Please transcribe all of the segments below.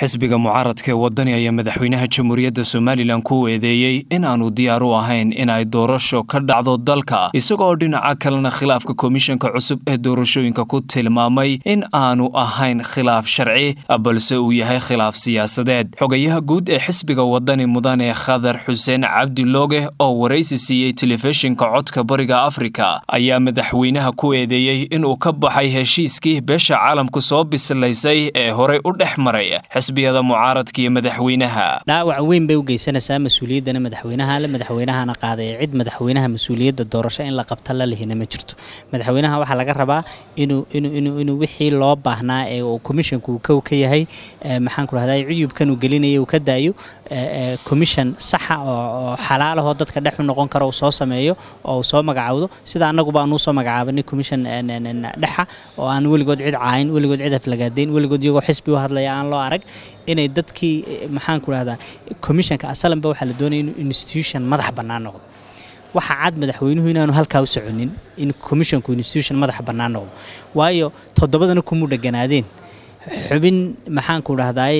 xisbiga mucaaradka ee wadani ayaa madaxweynaha jamhuuriyadda somalilan ku eedeeyey in aanu diyaar u ahayn in ay doorasho ka dhacdo dalka isagoo dhinaca kalena khilaafka komishanka cusub ee doorashooyinka ku tilmaamay in aanu ahayn khilaaf sharci balse uu yahay khilaaf siyaasadeed xogayaha guud ee xisbiga wadani mudane khadar xuseen cabdilooge oo waraysi siiyey telefishinka codka bariga afrika ayaa madaxweynaha ku eedeeyey inuu ka baxay heshiiskii beesha caalamku soo bislaysay ee horey u dhex maray xisbiyada mucaaradka iyo madaxweynaha dhaawac weyn bay u geysanaysaa mas-uuliyaddana madaxweynaha le madaxweynahana qaaday cid madaxweynaha mas-uuliyadda doorasho in la qabta la lihina ma jirto madaxweynaha waxaa laga rabaa inuu inuu inuu inuu wixii loo baahnaa ee uu commissionku kow ka yahay maxaan ku rahdaa cuyubkan uu gelinaya uu ka daayo commission saxa oo xalaalahoo dadka dhex u noqon karo uu soo sameeyo oo uu soo magacaawdo sida annaguba aan usoo magacaabanay commission dhexa oo aan weligood cid caayin weligood cid aflagaadayn weligood iyagoo xisbi u hadlaya aan loo arag inay dadkii maxaan ku rahdaa commissionka asalanba waxaa la doonaya inuu institution madax bannaan noqdo waxaa cad madaxweynuhu inaanu halkaa u soconin in commissionku institution madax bannaan noqdo waayo toddobadana kumuu dheganaadeen xubin maxaanku dhahdaay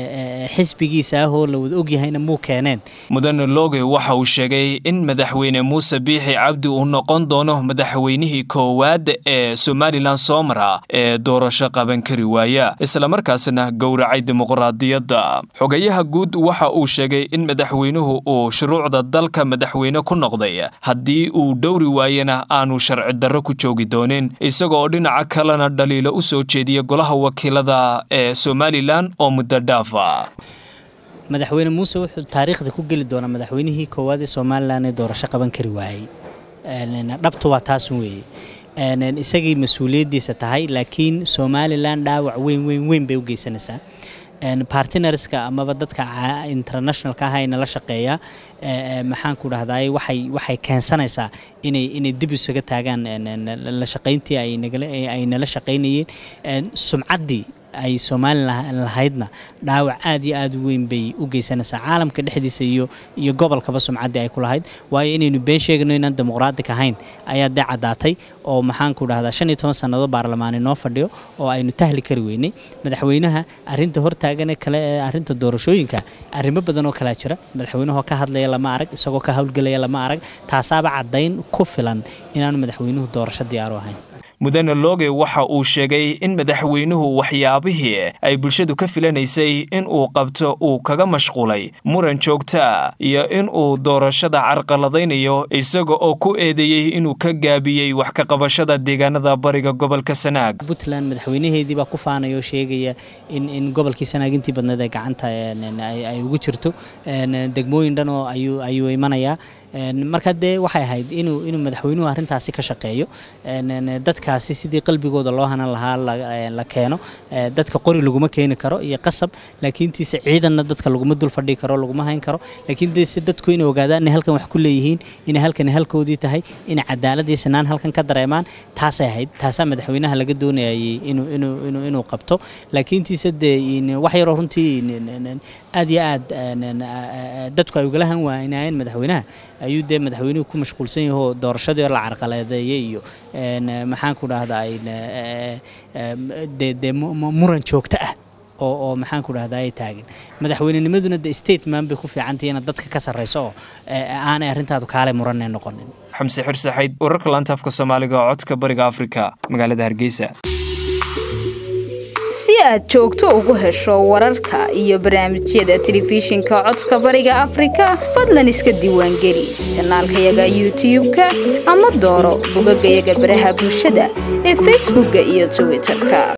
xisbigiisa ah oo la wada ogyahayna muu keeneen mudane looge waxa uu sheegay in madaxweyne muuse biixi cabdi uu noqon doono madaxweynihii koowaad ee somalilan soo mara ee doorasho qaban kari waaya islamarkaasna gowracay dimuqraadiyadda xogayaha guud waxa uu sheegay in madaxweynuhu uu shuruucda dalka madaxweyne ku noqday haddii uu dhowri waayena aanu sharci darro ku joogi doonin isagooo dhinaca kalena dhaliilo u soo jeediya golaha wakiilada ee somalilan oo muddo dhaafa madaxweyne muuse wuxuu taariikhda ku geli doonaa madaxweynihii koowaad ee somalilan ee doorasho qaban kari waayey dhabtu waa taasun weeye isagay mas-uuliyaddiisa tahay laakiin somalilan dhaawac weyn weyn weyn bay u geysanaysaa bartnerska amaba dadka internationalka ah ayna la shaqeeya maxaan ku dhahdaay waxay waxay keensanaysaa inay inay dib isaga taagaan la shaqayntii ay nala shaqaynayeen sumcaddii ay somalilan lahaydna dhaawac aad iyo aad u weyn bay u geysanaysaa caalamka dhexdiisa iyo iyo gobolkaba sumcaddii ay ku lahayd waayo inaynu been sheegno inaan dimuqraatic ahayn ayaa dee caddaatay oo maxaan ku dhahdaa shan iyo toban sannadood baarlamaani noo fadhiyo oo aynu tahli kari weynay madaxweynaha arrinta hortaagane kale ee arrinta doorashooyinka arrimo badan oo kalaa jira madaxweynuhu ka hadlaya lama arag isagoo ka howlgelaya lama arag taasaaba caddayn ku filan inaanu madaxweynuhu doorasho diyaaru ahayn mudane looge waxa uu sheegay in madaxweynuhu waxyaabihii ay bulshadu ka filanaysay in uu qabto uu kaga mashquulay muran joogta iyo in uu doorashada carqaladaynayo isaga oo ku eedeeyey inuu ka gaabiyey wax ka qabashada deegaanada bariga gobolka sanaag puntland madaxweynaheedii baa ku faanaya oo sheegaya in in gobolkii sanaag intii badneed ee gacanta ay ugu jirto degmooyin dhan oo ayuu ayuu imanayaa marka dee waxay ahayd inuu inuu madaxweynuhu arrintaasi ka shaqeeyo dadkaasi sidii qalbigooda loo hanan lahaa la keeno dadka qori laguma keeni karo iyo qasab laakiintiise ciidanna dadka laguma dul fadhii karo laguma hayn karo laakiin dese dadku inay ogaadaan inay halkan wax ku leeyihiin inay halkan halkoodii tahay inay cadaalad iyo sinaan halkan ka dareemaan taasay ahayd taasaa madaxweynaha laga doonayay inuu inuu inuu inuu qabto laakiintiise dee wax yaroo runtii aad iyo aad dadku ay ugala han waaynaayeen madaxweynaha ayuu dee madaxweynuhu ku mashquulsan yahoo doorashadii la carqaladeeyey iyo maxaan ku dhahdaa dee muran joogto ah oo oo maxaan ku dhahdaa ay taagan madaxweynenimaduna de stateman bay ku fiicantahay inaad dadka ka sarrayso oo aanay arrintaadu kaale muranee noqonin xamse xirsaxayd wararka laantaafka soomaaliga oo codka bariga afrika magaalada hargeysa si aad joogto ugu hesho wararka iyo barnaamijyada telefishinka codka bariga afrika fadlan iska diiwaangeli janaalkayaga youtub-ka ama dooro bogagayaga baraha bulshada ee facebookka iyo twitterka